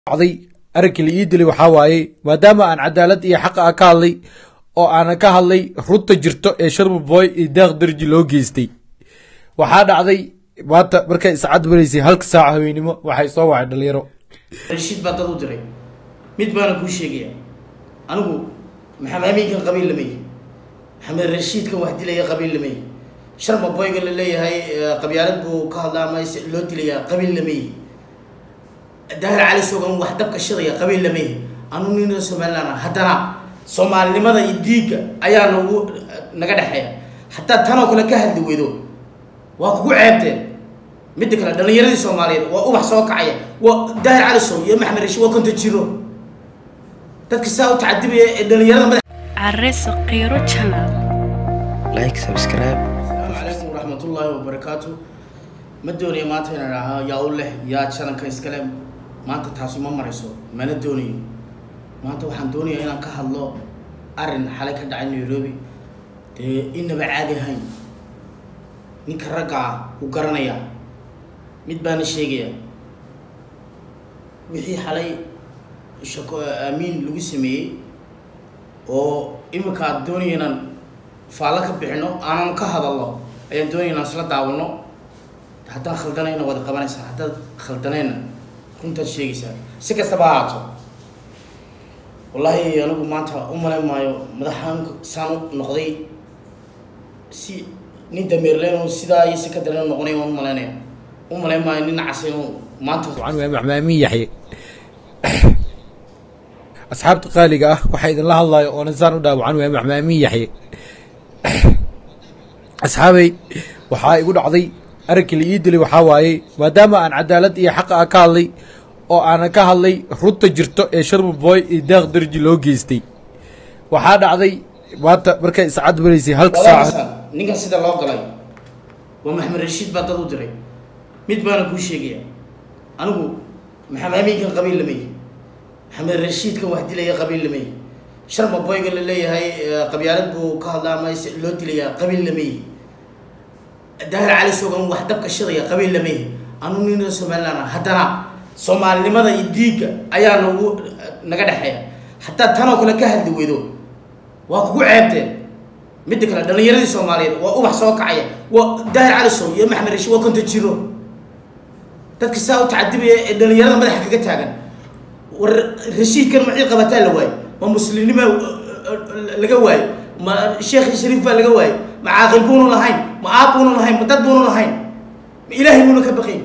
dhacday arinkii la ii dilay waxaa waaye maadaama aan cadaalad iyo xaqa ah ka hadlay oo aanan ka hadlay runta jirto ee sharma boy iyo daaq darji loo geystay waxaa dhacday maanta markay iscad baraysay halka saaca haweenimo waxay soo wacay dhalinyaro rashiid baa dad u diray mid baana kuu sheegaya anigu maxamed amiinkan qabiil lamay maxamed rashiidkan wax dilaya qabiil lamay sharma boyga la leeyahay qabyaalad buu ka hadlaa ama loo dilaya qabiil lamay daahir cali sogan wax dabka shidaya qabiil lamay anu nina somaliland haddana soomaalinimada iyo diigga ayaa nagu naga dhexeeya hataa tanoo kale ka hadli weydo waa kugu ceebteen midda kale dhalinyaradii soomaaliyeed waa ubax soo kacaya waa daahir cali sow iyo maxamed rashiid waa konta jiro dadka saa u tacadibaya ee dhalinyarada madax Arreso Qiro Channel. like subscribe asalaamu calaykum waraxmatullaahi wabarakaatu ma doonayo maanta inaan ahaa yaa u leh yaa jalanka iskale maanta taasi ma marayso mana doonayo maanta waxaan doonayaa inaan ka hadlo arrin xalay ka dhacay nairobi dee inaba caadi ahayn ninka ragga ah u garanaya mid baana sheegaya wixii xalay shako aamiin lagu sameeyey oo imika aad doonaya inaan faallo ka bixino aanan ka hadalno ayaan doonaya inaan isla daawano haddaan khaldanayna waad qabanaysaa haddaad khaldanayna runtaad sheegaysaa si kastaba ha haato wallaahi anigu maanta u malayn maayo madaxaanka saan u noqday si nin dameerleen oo sidaa iyo si ka daran noqonay waan u malaynaya u malayn maayo nin nacas inuu maanta wacan waa maxmaamin yaxye asxaabta qaaliga ah waxaa idinla hadlayo oonan saan u dhaawacan waa maxmaamin yaxye asxaabey waxaa igu dhacday arinkii la ii dilay waxaa waaye maadaama aan cadaalad iyo xaqa ah ka hadlay oo aanan ka hadlay runta jirto ee sharma boy iyo daaq darji loo geystay waxaa dhacday maanta markay iscad baraysay halka saaca walaalasan ninkan sida loo galay waa maxamed rashiid baa dad u diray mid baana kuu sheegaya anigu maxamed amiinkan qabiil lamay maxamed rashiidkan wax dilaya qabiil lamay sharma boyga la leeyahay qabyaalad buu ka hadlaa ama loo dilaya qabiil lamay daahir cali sogan wax dabka shidaya qabiil lamay anu nina somaliland haddana soomaalinimada iyo diigga ayaa nagu naga dhexeeya hataa tanoo kale ka hadli weydo waa kugu ceebteen midda kale dhalinyaradii soomaaliyeed waa ubax soo kacaya waa daahir cali sow iyo maxamed rashiid waa konta jiro dadka saa u tacadibaya ee dhalinyarada madaxa kaga taagan war rashiidkan macii qabataa la waayo ma muslimnima laga waayo ma sheekhi shariif baa laga waayo ma caaqil buunu lahayn ma aab buunu lahayn ma dad buunu lahayn ma ilaahay buuna ka baqayn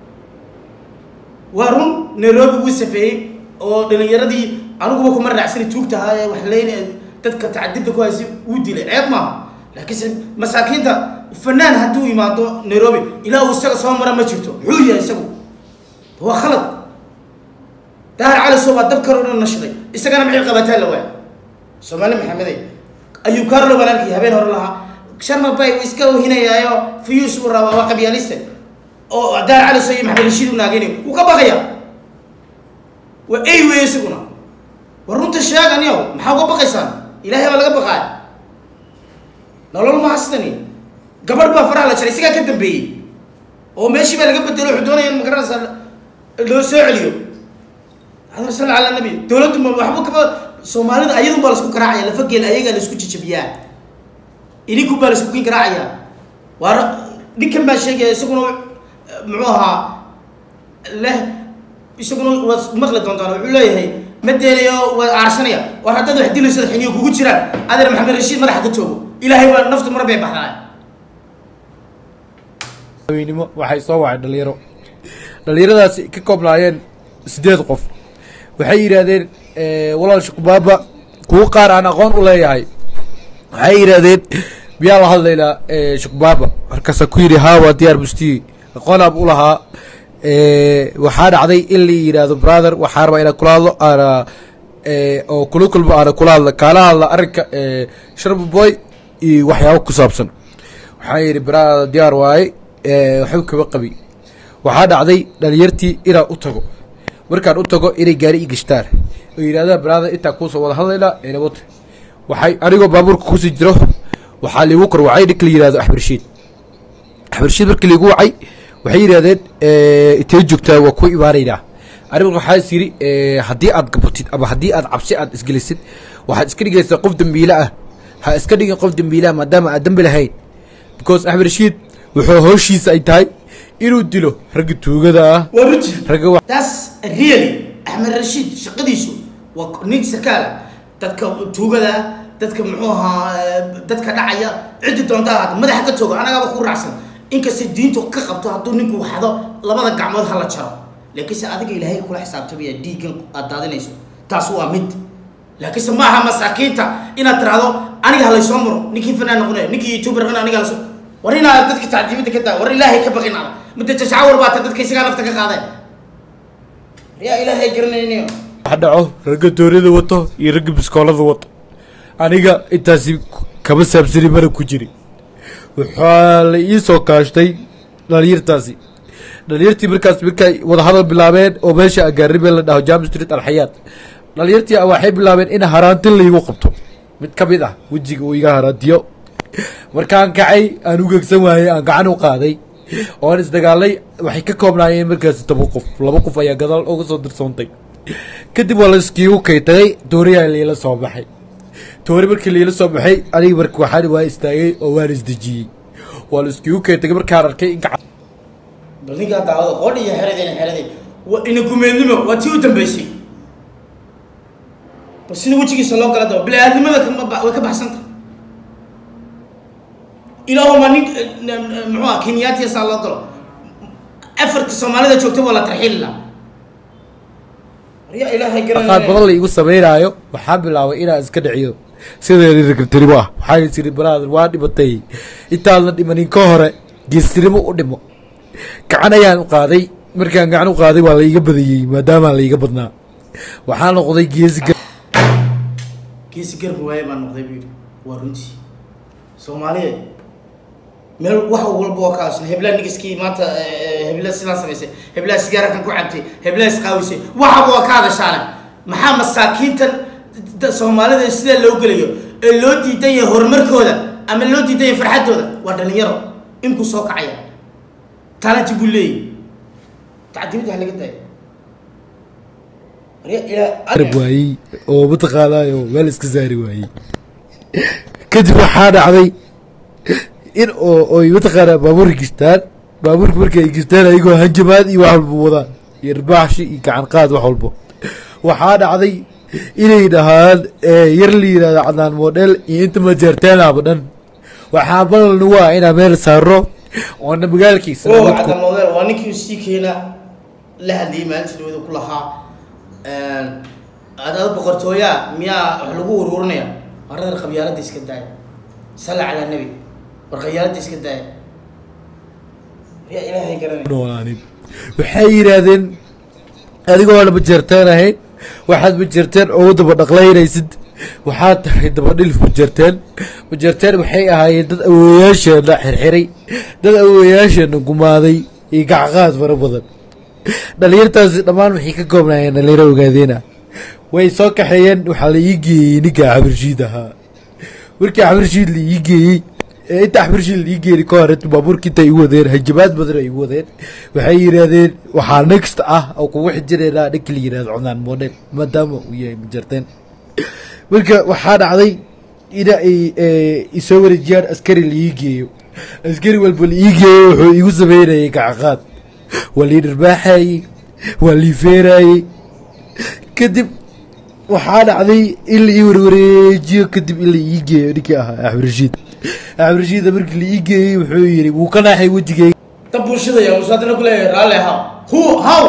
waa run nairobi wuu safeeyey oo dhalinyaradii aniguba kuma raacsani tuugta ahaa ee wax leyna dadka tacadibta ku haysa wuu dilay ceeb maaha laakiinse masaakiinta fanaan hadduu imaado nairobi ilaa uu isaga soo mara ma jirto muxuu yahay isagu waa khalad daahir cali soo baa dab karoo dhan nashiday isagana maxay qabataa la waaya soomaali maxamedey ayuu kaarlo baan arkay habeen hore lahaa sharma bay uu iska ohinayaayo fiyuus uu rabaa waa qabyaaliste oo daahir cali soo iyo maxamed rashiid u naageynayo wuu ka baqaya waa ey weeye isaguna war runta sheegan yow maxaa uga baqaysaan ilaahay baa laga baqaaya nolol maha sidani gabadh baa faraha la jaray isagaa ka dambeeyey oo meeshii baa laga bedelo wuxuu doonaya in magaranaysaa loo soo celiyo adar sal ala nabi dowladdu ma waxba kaba soomaalida ayadun baa laisku garaacaya lafageel ayagaa laisku jajabiyaa idinku baa laisku kin garaacaya waa ninkan baa sheegaya isaguna muxuu ahaa leh isaguna waad maqli doontaan wuxuu leeyahay ma deenayo waa aarsanaya war haddaad wax dilayso xiniyo kugu jiraan adeer maxamed rashiid madaxa ka joogo ilaahay baa naftu mar bay baxdaa haweenimo waxay soo wacay dhalinyaro dhalinyaradaasi ka koobnaayeen siddeed qof waxay yidhaahdeen walaal shukubaaba kuwo qaar aan aqoon u leeyahay waxay yidhaahdeen miyaa la hadlaynaa shukubaaba markaasa ku yidhi haa waa diyaar bustiye aqoonaab u lahaa waxaa dhacday in la yidhaahdo brother waxaa rabaa inaan kula hadlo aana oo kula kulmo aana kula hadla kaala hadla arrinka sharma boy iyo waxyaabo ku saabsan waxaa yidhi brother diyaar waaye waxba kaba qabi waxaa dhacday dhalinyartii inaan u tago markaan u tago inay gaari i gashtaan oo yidhahdaan brother intaa kuusoo wada hadlaynaa inabota waxay anigoo baabuurka kusii jiro waxaa liigu kor wacay ninka la yihahdo axmed rashiid axmed rashiid markii liigu wacay waxay yidhahdeen intee joogtaa waa ku imaanaynaa aniga waxaa is yidhi eh, haddii aad gabatid ama haddii aad cabsi aad isgelisid waxaad iska dhigaysaa qof dembiile ah ha iska dhigin qof dembiile ah maadaama aad dembi lahayn because axmed rashiid wuxuu howshiisa ay tahay inuu dilo ragga tuugada ah waa runti ragga wa- taas really axmed rashiid shaqadiisu waa nin sarkaala dadka tuugada dadka muxuu ahaa eh, dadka dhacaya ciddi doonta ahaata madaxa ka toogo anagaaba ku raacsan inkasta diintu ka qabto hadduu ninku waxdo labada gacmood hala jaro laakiinse adiga ilaahay kula xisaabtamaya dhiiggan aad daadinayso taas waa mid laakiinse ma aha masaakiinta inaad tiraahdo aniga halaysoo maro ninkii fanaan noqonaya ninkii youtuber noqonaya aniga halasoo war inaad dadka tacdiibada ka daa war ilaahay ka baqin ada midda jashacawar baata dadka isagaa nafta ka qaadeen yaa ilaahay garanaynayo wax dhaco ragga doonida wato iyo ragga biskoolada wato aniga intaasi kama saabsani mana ku jiri waxaa la ii soo kaashtay dhalinyartaasi dhalinyartii markaas markay wadahadal bilaabeen oo meesha agaaribe la dhaho jam street alxayaat dhalinyartii waxay bilaabeen in haraanti laygu qabto mid ka mid ah wejiga uu iga haraantiyo markaan kacay aan u gegsan waayey aan gacan u qaaday oon isdagaalay waxay ka koobnaayeen markaasi toban qof laba qof ayaa gadaal uga soo dirsoontay kadib waa laskiigu kaytagay dooriyaa liila soo baxay toori markii liila soo baxay aniga marka waxaan waa istaagay oo waan isdejiyey waa laiskiigu kaytagay markaan arkay in gacan bal ninkaa daawada qodhi iyo xeradeen xeradeen waa ina gumeednimo waa tii u dambeysay bal sida wejigiisa loo gala daba bili-aadnimada kama ba- way ka baxsanta ilaahuma nin muxuu ah kenyaatiya saa loo galo afarta soomaalida joogta waa la tarxiili lahaa waryaa ilaahay qaad badan garanaya la igu samaynaayo waxaan bilaabay inaan iska dhiciyo sideedii ragartinimo ah waxaan is iri brother waa dhimatay intaadna dhimanin ka hore geestinimo u dhimo gacan ayaan u qaaday markaan gacan u qaaday waa la iiga badiyey maadaamaa la iiga badnaa waxaa noqday geesi gar geesi garba waaye baan noqday buu yidhi waa runtii soomaaliyeed meel wax walba oo ka asna heblaa nigiskii maanta eh, hebla sidaa samaysay heblaa sigaarakan ku cabtay heblaa isqaawisay waxaba waa ka hadashaale maxaa masaakiintan da- soomaalida sidaa loo gelayo ee loo diidan yahay horumarkooda ama loo diidan yahay farxaddooda waa dhalinyaro inkuu soo kacaya talanti buu leeyahy tacdimada ha laga daayo Warya- ilaa- arab waayey oo mataqaanaayo meel iska saari waayey kadib waxaa dhacday in oo oy mataqaanaa baabuurka gistaan baabuurka markay gistaan ayagoo hanjamaad iyo wax walba wadaan iyo irbaaxshi iyo gacan qaad wax walbo waxaa dhacday inay dhahaan eh, yar la yidhahdo cadnaan model iyo inta majeerteenaba dhan waxaa ballan waa inaa meel saaro oona magaalkiisa oo nabad ku- cadda model waa ninkii sii keena la hadlayay maalintii dhawada ku lahaa adada boqortooyaa miyaa wax lagu ururinaya war reer qabyaalada iska daaya salla calaa nebi war qabyaalada iska daaya yaa ilaahay garanay noolaanin waxay yidhaahdeen adigoo lama jeerteen ahayn waxaad majeerteen oo daba dhaqlaynaysid waxaad tahay dabadhilif majeerteen majeerteen waxay ahaayeen dad awowayaasheena xirxiray dad awowayaasheena gumaaday iyo gacqaad fara badan dhalinyartaasi dhammaan waxay ka koobnaayeen dhalinyaro ogaadeena way soo kaxeeyeen waxaa la ii geeyey ninka xabirshiid ahaa markii xabirshiid la ii geeyey ee inta xabirshiid la ii geeyey ka hore baabuurka inta igu wadeen hajabaad badan ay igu wadeen waxay yidhaahdeen waxaa next ah oo kugu xijireynaa ninka la yidhahdo cunaan model maadaama uu yahay majarteen marka waxaa dhacday ina ay eh, isoo wareejiyaan askari la ii geeyo askari walba la ii geeyo wuxuu igu sameynayay gacaqaad waa lii dharbaaxayey waa lii feerayey kadib waxaa dhacday in la ii warwareejiyo kadib in la ii geeyo ninkii ahaa axmed rashiid axmed rashiida markii la ii geeyey wuxuu yidhi wuu ka naaxay wejigeyga dab bulshadaya musaadina ku leeyahay raalli haw hu haw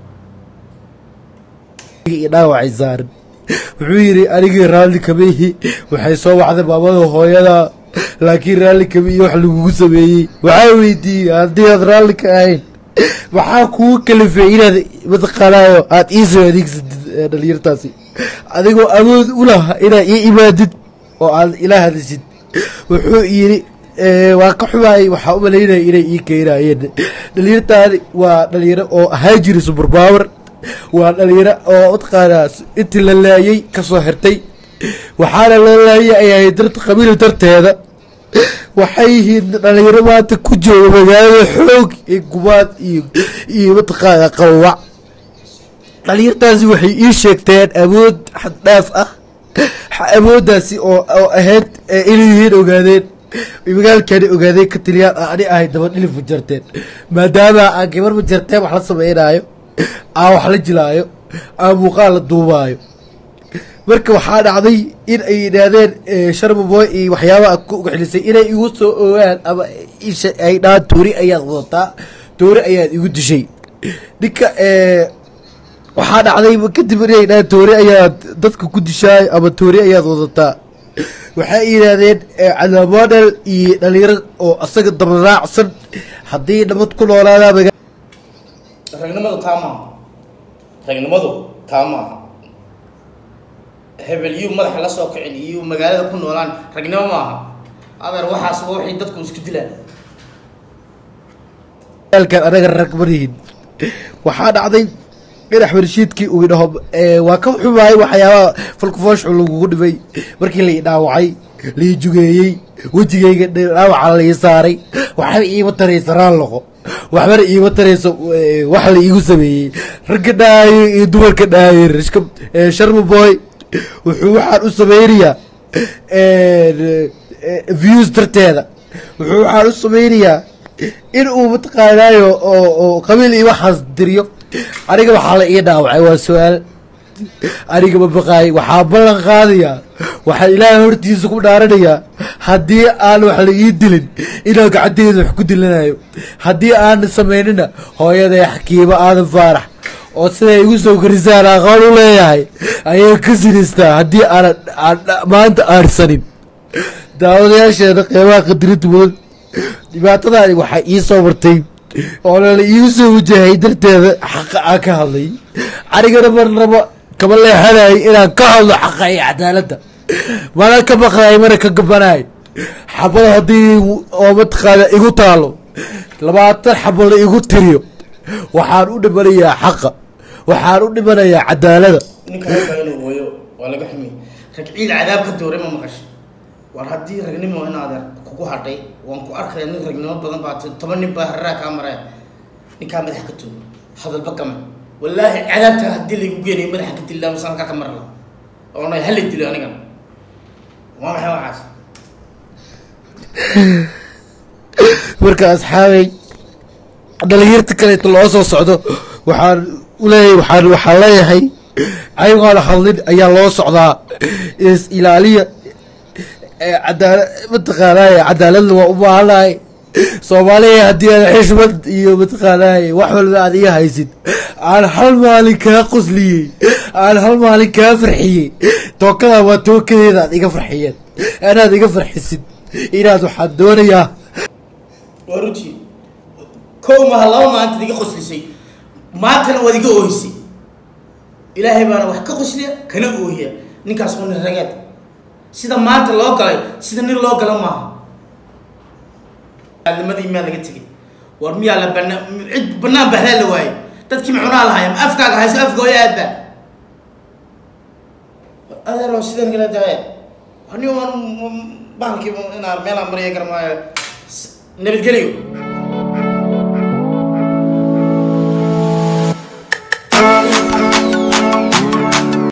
iyo dhaawacay saaran wuxuu yidhi anigii raalli kama ihi waxay soo wacday maamada hooyada laakiin raalli kama iyo wax lagugu sameeyey waxaa weydiiyey haddii aad raalli ka ahayn maxaa kugu kalifay inaad mataqaanaayo aad ii soo adeegsatid ee dhalinyartaasi adigoo awood u laha inaad ii imaadid oo aad ila hadashid wuxuu yidhi "Eh, waa ka xumaayay waxaa u malaynaya inay ii keenayeen dhalinyartaani waa dhalinyaro oo ahaan jiri superpower waa dhalinyaro oo mataqaanaa intii la laayay kasoo xirtay waxaana la laayay ay ahayd darta qabiil darteeda waxay yihiin dhalinyaro maanta ku jooga magaalada xoog iyo gumaad iyo iyo mataqaanaa qawawac dhalinyartaasi waxay ii sheegteen awood xad dhaaf ah awooddaasi oo oo ahayd ee inay yihiin ogaadeen magaalkani ogaadeen ka taliyaan aan ani ahay daba dhilif ma jarteen maadaama aan gabar ma jarteen wax la sameynaayo aan wax la jilaayo aan muuqaal la duubaayo marka waxaa dhacday in ay yidhaahdeen sharmaboy iyo waxyaabaha ku ugaxlisay inay igu soo ogaan ama isha ay dhahaan toori ayaad wadataa toori ayaad igu dishay ninka waxaa dhacday kadib inay dhahaan toori ayaad dadka ku dishaay ama toori ayaad wadataa waxay yidhaahdeen cadaamodel iyo dhalinyaro oo asaga dabaraacsan haddii nabad ku noolaadaa maga ragnimadu taa maaha ragnimadu taa maaha hebel yuu madaxa la soo kicin iyo magaalada ku noolaan ragnimo maaha adeer waxaas waa waxay dadku isku dilaan kan anaga rag marihin waxaa dhacday in axmed rashiidkii uu idhaho waa ka xumaay waxyaabaha falkufooshu lagugu dhibay markii lai dhaawacay lai jugeeyey wejigayga dhaawaca lai saaray waxba iima taraysa raalloqo waxbana iima tarayso wax la iigu sameeyey ragga dhaayo iyo dumarka dhaayo rishka sharma boy wuxuu waxaan u sameynayaa views darteeda wuxuu waxaan u sameynayaa in uu mataqaanaayo oo oo qabiil iyo waxaas diriyo aniga waxaa la ii dhaawacay waa su-aal aniga ma baqaay waxaa ballan qaadayaa waxaa ilaahay hortiisa ku dhaaranayaa haddii aan wax la ii dilin inaan gacanteeda wax ku dilanayo haddii aanan samaynina hooyaday xakiimo aadan faarax oo siday igu soo korisaan aqoon u leeyahay ayay ka sinistaa haddii aanan aan maanta aarsanin daawadayaasheeda qeybaha qadirinta mudan dhibaatadaani waxaa ii soo martay oo lala iigu soo wajahay darteeda xaqa aan ka hadlay anigana mar rabo kama leexanayay inaan ka hadlo xaqa iyo cadaaladda mana ka baqday mana ka gabanay xabada haddii oo mataqaana igu taalo labaatan xabo la igu tiriyo waxaan u dhimanayaa xaqa waxaan u dhimanayaa cadaalada ninka ragga inuu hooyo waa laga xumi rag ciil cadaab ka dooray ma maqasho war haddii ragnimo in adeer kugu hadhay waan ku arkaya nin ragnimo badan baa ti toban nin baa hararaa kaa maraya ninkaa madaxa ka tuugo hadalba kama wallaahi cadaabta haddii laygu geenayo madaxa ka dillaa mase halkaa ka marla oona hala dilo anigan waa maxay waxaas marka asxaabay dhalinyarta kaleeto loo soo socdo waxaan uleeyahay waxaan waxaan leeyahay ayagoona hadlin ayaa loo socdaa is ilaaliya cadaala mataqaanaaye cadaaladna waa u baahanahay soomaaliya haddii aad xishmad iyo mataqaanaaye wax walba aad iga haysid aan hal maalin kaa qosliyey aan hal maalin kaa farxiyey tookadaa waa tookadeeda aad iga farxiyeen anaad iga farxisid inaad waxaan doonayaa waa runtii kow maha laba maalintaad iga qoslisay maantana waad iga oohisay ilaahay baana wax ka qosliya kana oohiya ninkaas waa nin rageed sida maanta loo galay sida nin loo gala maaha nimadii miyaa laga tegay war miyaa la bana cid banaan bahlaa la waayey dadkii macunaa lahaya ma afkaaga hayso afgooya aadba adeero sidan kala tahay ani waan bahalkii inaan meelaan maraya garamaayo nabadgelyo